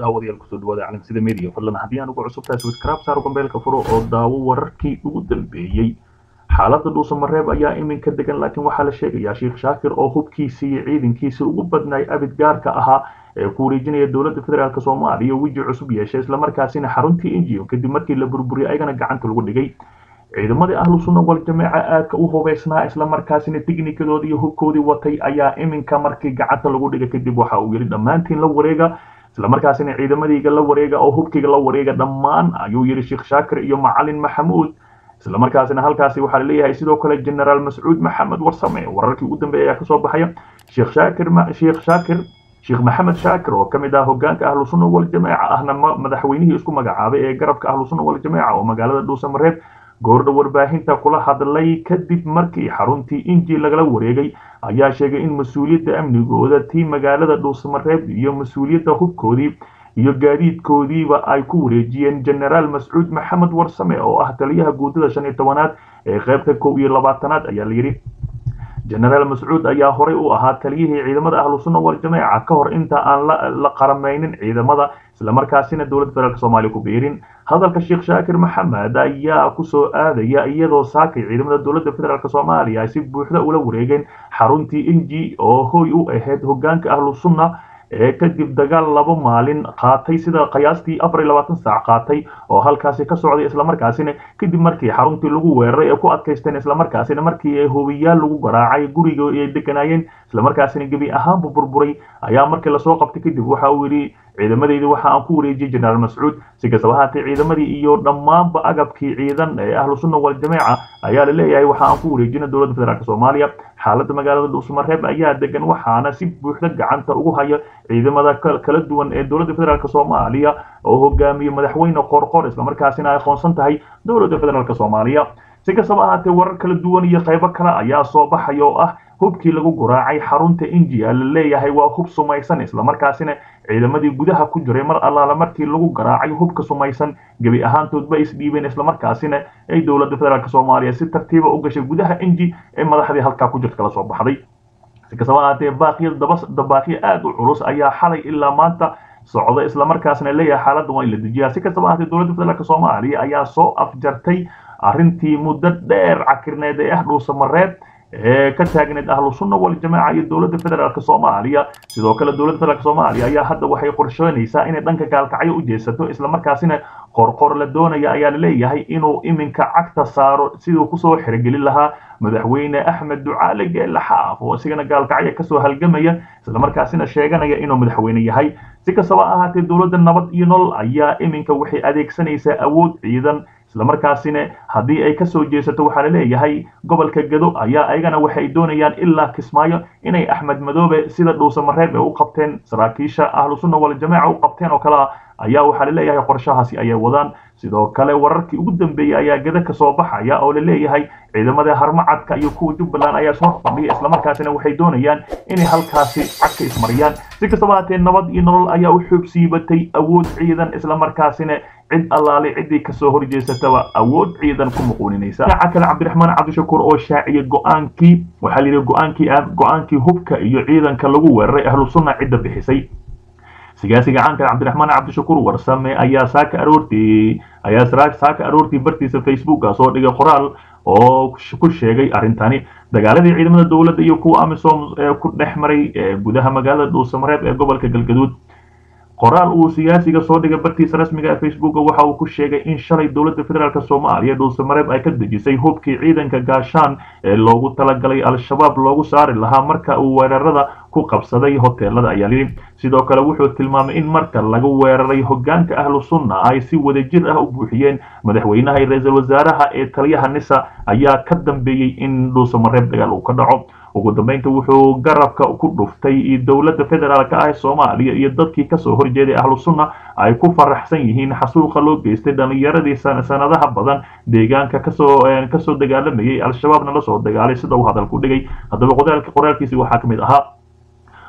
daawadayaal kusoo dhawaada caalamsida media fadlan haddii aan ugu cusubtahay subscribe saar gambeelka furo oo daawo wararkii ugu dambeeyey xaaladda dhuusamareeb ayaa iminka degan laakiin waxaa la sheegayaa sheekh shaakir oo hubkiisii iyo ciidankiisii ugu badnaay abid gaarka ahaa ee ku wareejinaya dowladda federaalk soomaaliya weji cusub yeeshay islamarkaasina xaruntii injiyo kadib markii la burburiyay ayagana gacanta lagu dhigay ciidamadii ahlu sunna wal jameeca aadka u hubaysnaa islamarkaasina tiknikadoodii iyo hubkoodii watay ayaa iminka markii gacanta lagu dhigay kadib waxa uu yidhi dhammaantiin la wareega islamarkaasina ciidamadayga la wareega oo hubkayga la wareega dhammaan ayuu yidhi sheekh shaakir iyo macalin maxamuud islamarkaasina halkaasi waxaa laleeyahay sidoo kale generaal mascuud maxamed warsame wararkii ugu dambeeya ayaa kasoo baxaya sheekh shaakir sheekh shaakir sheekh maxamed shaakir oo ka mid ah hogaanka ahlu sunna wal jameeca ahna madaxweynihii isku magacaabay ee garabka ahlu sunna wal jameeca oo magaalada dhuusamareeb goordha warbaahinta kula hadlay kadib markii xaruntii inji lagala wareegay ayaa sheegay in mas-uuliyadda amnigooda tii magaalada dhuusamareeb iyo mas-uuliyadda hubkoodii iyo gaadiidkoodiiba ay ku wareejiyeen generaal mascuud maxamed warsame oo ah taliyaha guudada shan iyo tobanaad ee qaybta kow iyo labaatanaad ayaa layidhi generaal mascuud ayaa horey u ahaa taliyihii ciidamada ahlu sunna wal jameeca ka hor inta aan la qaramaynin ciidamada islamarkaasina dowladda federaalk soomaaliya ku biirin hadalka sheekh shaakir maxamed ayaa kusoo aadaya iyadoo saakay ciidamada dowladda federaalk soomaaliya ay si buuxda ula wareegeen xaruntii inji oo hoy u ahayd hogaanka ahlu sunna ee kadib dagaal laba maalin qaatay sida qiyaastii afar iyo labaatan saac qaatay oo halkaasi ka socday islamarkaasina kadib markii xaruntii lagu weeraray ee ku adkaysteen islamarkaasina markii ay hubiyaal lagu garaacay guriga ay deganaayeen islamarkaasina gebi ahaanbu burburay ayaa markii lasoo qabtay kadib waxa uu yidhi ciidamadeydi waxa aan ku wareejiyey generaal mascuud si kastaba ahaatee ciidamadii iyo dhammaanba agabkii ciidan ee ahlu sunna wal jameeca ayaa la leeyahay waxa aan ku wareejina dowladda federaalk soomaaliya xaaladda magaalada dhuusamareeb ayaa degan waxaana si buuxda gacanta ugu haya ciidamada kala duwan ee dowladda federaalk soomaaliya oo hogaamiye madaxweyne qorqor islamarkaasina ay aqoonsan tahay dowladda federaalk soomaaliya si kastaba ahaatee warar kala duwan iyo qaybo kale ayaa soo baxaya oo ah hubkii lagu guraacay xarunta injia la leeyahay waa hub sumaysan islamarkaasina ciidamadii gudaha ku jiray mar allaala markii lagu garaacay hubka sumaysan gebi ahaantoodba isdhiibeen islamarkaasina ay dowladda federaalk soomaaliya si tartiiba u gashay gudaha inji ee madaxdii halkaa ku jirta kala soo baxday si kastaba ahaatee baaqiya dabaaqiya aada u culus ayaa xalay ilaa maanta socda islamarkaasna leeyahay xaaladda waa in la dejiyaa si kastaba ahaatee dowladda federaalk soomaaliya ayaa soo afjartay arrintii muddo dheer cakirneed ee ah dhuusamareeb ee ka taagneed ahlu sunna wal jameeca iyo dowladda federaalk soomaaliya sidoo kale dowladda federaalk soomaaliya ayaa hadda waxay qorsheynaysaa inay dhanka gaalkacyo u jeesato islamarkaasina qorqor la doonaya ayaa la leeyahay inuu iminka cagta saaro siduu kusoo xirigelin lahaa madaxweyne axmed ducaale geelle xaaf oo isigana gaalkacyo kasoo halgamaya islamarkaasina sheeganaya inuu madaxweyne yahay si kastaba ahaatee dowladda nabad iyo nolol ayaa iminka waxay adeegsanaysaa awood ciidan islamarkaasina haddii ay kasoo jeesato waxaa la leeyahay gobolka gado ayaa ayagana waxay doonayaan ilaa kismaayo inay axmed madoobe sida dhuusamareeb ee u qabteen saraakiisha ahlu sunna wal jameeca u qabteen oo kale ah ayaa waxaa la leeyahay qorshahaasi ayay wadaan sidoo kale wararkii ugu dambeeyey ayaa gada kasoo baxaya oo la leeyahay ciidamada harmacadka iyo kuwa jubbaland ayaa soo fadhiya islamarkaasina waxay doonayaan inay halkaasi cagka ismariyaan si kastaba haatee nabad iyo nolol ayaa u xoog siibatay awood ciidan islamarkaasina cid allaale ciddii kasoo horjeesataba awood ciidan ku muquuninaysa dhinaca kale cabdiraxmaan cabdishakuur oo shaaciyay go-aankii waxaa la yidhi go-aankii go-aankii hubka iyo ciidanka lagu weeraray ahlu sunna cidda bixisay siyaasiga caanka cabdiraxmaan cabdishakuur warsame ayaa saaka aroortii ayaa saaka aroortii bartiisa facebooka soo dhigay qoraal oo ku sheegay arrintani dagaaladii ciidamada dowladda iyo kuwa amisom ee ku dhex maray gudaha magaalada dhuusamareeb ee gobolka galgaduud qoraal uu siyaasiga soo dhigay bartiisa rasmiga ee facebooka waxa uu ku sheegay in shalay dowladda federaalk soomaaliya dhuusamareeb ay ka dejisay hubkii ciidanka gaashaan ee loogu talagalay al-shabaab loogu saari lahaa marka uu weerarada ku qabsaday hoteelada ayaa yidhi sidoo kale wuxuu tilmaamay in marka laga weeraray hogaanka ahlu sunna ay si wadajir ah u buuxiyeen madaxweynaha iyo ra-iisul wasaaraha ee taliyaha nisa ayaa ka dambeeyey in dhuusamareeb dagaal uu ka dhaco ugu dambeynta wuxuu garabka ku dhuftay dowladda federaalk ah ee soomaaliya iyo dadkii kasoo horjeeday ahlu sunna ay ku faraxsan yihiin xasuuqa loo geystay dhalinyaradii sanadaha badan deegaanka kasoo kasoo dagaalamayay al-shabaabna lasoo dagaalay sida uu hadalku dhigay haddaba qoraalkiisi waxaa ka mid ahaa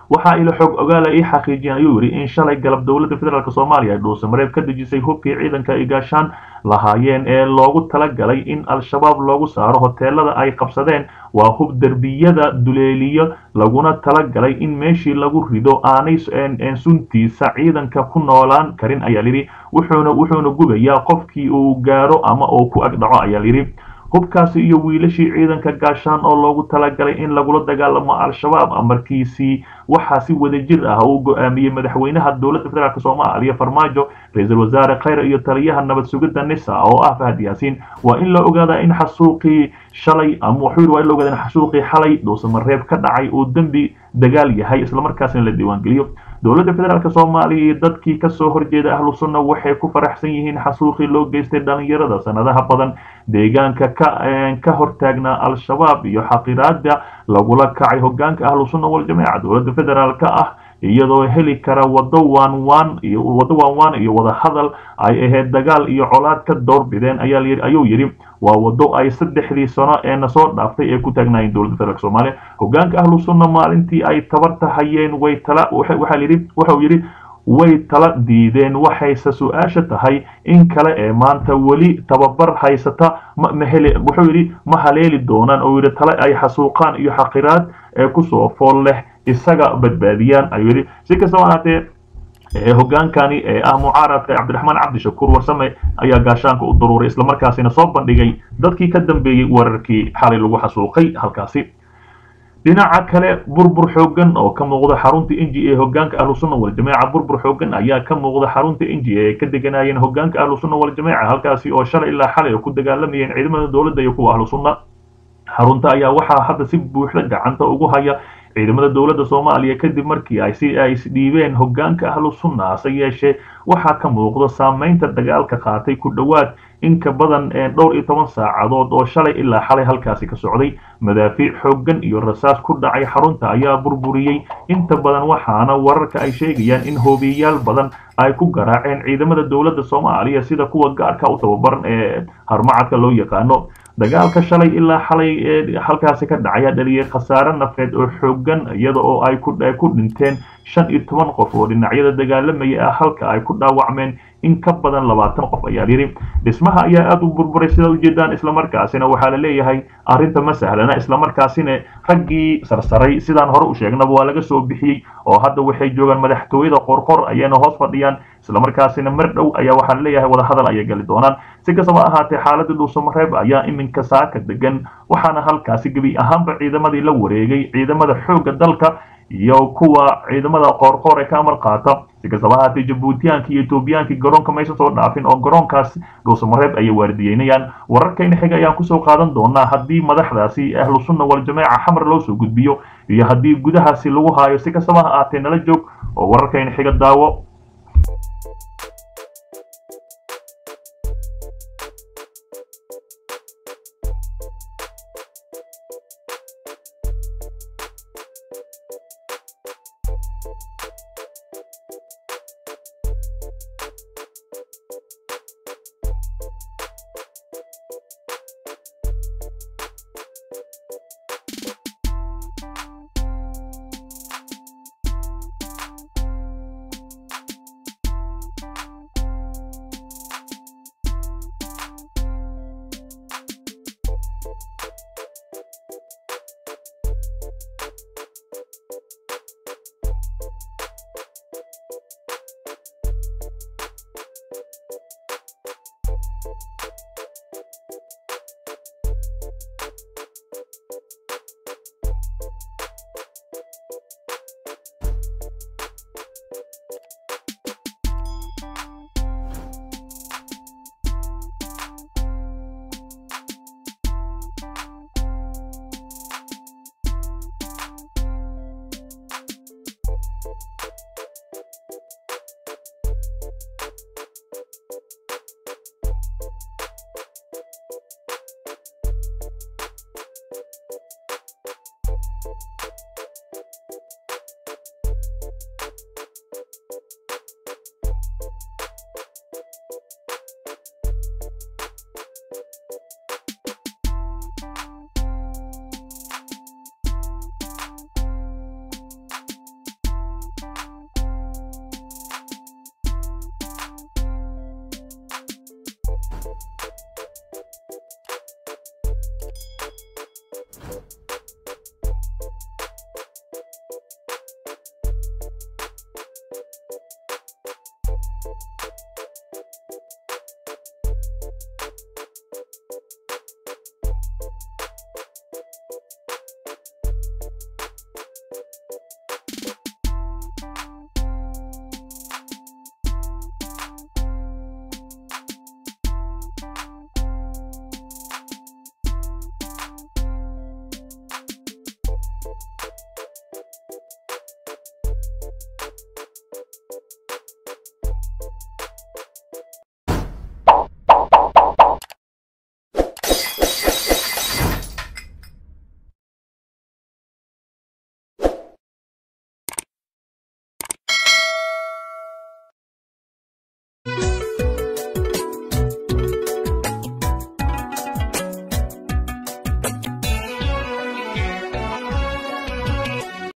waxaa ilo xog ogaala ii xaqiijiyeen ayuu yidhi in shalay galab dowladda federaalk soomaaliya ay dhuusamareeb ka dejisay hubkii ciidanka ay gaashaan lahaayeen ee loogu talagalay in al-shabaab loogu saaro hoteelada ay qabsadeen waa hub derbiyada duleeliyo laguna talagalay in meeshii lagu rido aanay suntiisa ciidanka ku noolaan karin ayaa layidhi wuxuuna wuxuuna gubayaa qofkii uu gaaro ama uu ku agdhaco ayaa layidhi hubkaasi iyo wiilashii ciidanka gaashaan oo loogu talagalay in lagula dagaalamo al-shabaab amarkiisii waxaa si wadajir ah uu go-aamiyey madaxweynaha dowladda federaalk soomaaliya farmaajo ra-iisul wasaare khayre iyo taliyaha nabad sugidda nisa oo ah fahad yaasiin waa in la ogaadaa in xasuuqii shalay ama wuxuu yidhi waa in la ogaada in xasuuqii xalay dhuusamareeb ka dhacay uu dembi dagaal yahay islamarkaasina la diiwaangeliyo dowladda federaalk soomaaliya iyo dadkii kasoo horjeeda ahlu sunna waxay ku faraxsan yihiin xasuuqii loo geystay dhalinyarada sanadaha badan deegaanka ka ka hortaagnaa al-shabaab iyo xaqiraada lagula kacay hogaanka ahlu sunna waljamaaca dowladda federaalk ah iyadoo heli kara wado waanwaan iyo wado waanwaan iyo wadahadal ay ahayd dagaal iyo colaad ka doorbideen ayaa layidhi ayuu yidhi waa wado ay saddexdii sano ee nasoo dhaaftay ee ku taagnaayeen dowladda federaalk soomaaliya hogaanka ahlu sunna maalintii ay tabarta hayeen way tala waxaa yidhi wuxuu yidhi way tala diideen waxayse su-aasha tahay in kale ee maanta weli tababar haysata mahele wuxuu yidhi ma haleeli doonaan oo yidhi tale ay xasuuqaan iyo xaqiraad ee kusoo fool leh isaga badbaadiyaan ayuu yidhi si kastaba ahaatee hogaankani ee ah mucaaradka cabdiraxmaan cabdishakuur warsame ayaa gaashaanka u daruuray islamarkaasina soo bandhigay dadkii ka dambeeyey weerarkii xalay lagu xasuuqay halkaasi dhinaca kale burbur xoogan oo ka muuqda xarunta inji ee hogaanka ahlu sunna waljamaaca burbur xoogan ayaa ka muuqda xarunta inji ee ka deganayeen hogaanka ahlu sunna waljamaaca halkaasi oo shalay ilaa xalay ku dagaalamayeen ciidamada dowladda iyo kuwa ahlu sunna xarunta ayaa waxaa hadda si buuxda gacanta ugu haya ciidamada dowladda soomaaliya kadib markii ay si ay isdhiibeen hogaanka ahlu sunna hase yeeshee waxaa ka muuqda saameynta dagaalka qaatay ku dhowaad in ka badan dhowr iyo toban saacadood oo shalay ilaa xalay halkaasi ka socday madaafiic xooggan iyo rasaas ku dhacay xarunta ayaa burburiyey inta badan waxaana wararka ay sheegayaan in hoobiyayaal badan ay ku garaaceen ciidamada dowladda soomaaliya sida kuwa gaarka u tababaran ee harmacadka loo yaqaano dagaalka shalay ilaa xalay ee halkaasi ka dhacaya dhaliyay khasaare nafeed oo xoogan iyada oo ay ku dhinteen shan iyo toban qof oo dhinacyada dagaalamaya ah halka ay ku dhaawacmeen in ka badan labaatan qof ayaa yidhi dhismaha ayaa aada u burburay sidaa ujeedaan islamarkaasina waxaa la leeyahay arrinta ma sahlana islamarkaasina raggii sarsaray sidaan hore u sheegnaba waa laga soo bixiyey oo hadda waxay joogaan madaxtooyada qorqor ayayna hoos fadhiyaan islamarkaasina mar dhow ayaa waxaa la leeyahay wadahadal ayay gali doonaan si kastaba ahaatee xaaladda dhuusamareeb ayaa iminka saaka degan waxaana halkaasi gebi ahaanba ciidamadii la wareegay ciidamada xoogga dalka iyo kuwa ciidamada qoorqoor ee ka amar qaata si kastaba ahaatee jabuutiyaankii iyo etoobiyaankii garoonka maysan soo dhaafin oo garoonkaas dhuusamareeb ayay waardiyeynayaan wararkayna xiga ayaan kusoo qaadan doonaa haddii madaxdaasi ahlu sunna waljamaaca xamar loo soo gudbiyo iyo haddii gudahaasi lagu haayo si kastaba ha ahaatee nala joog oo wararkayna xiga daawo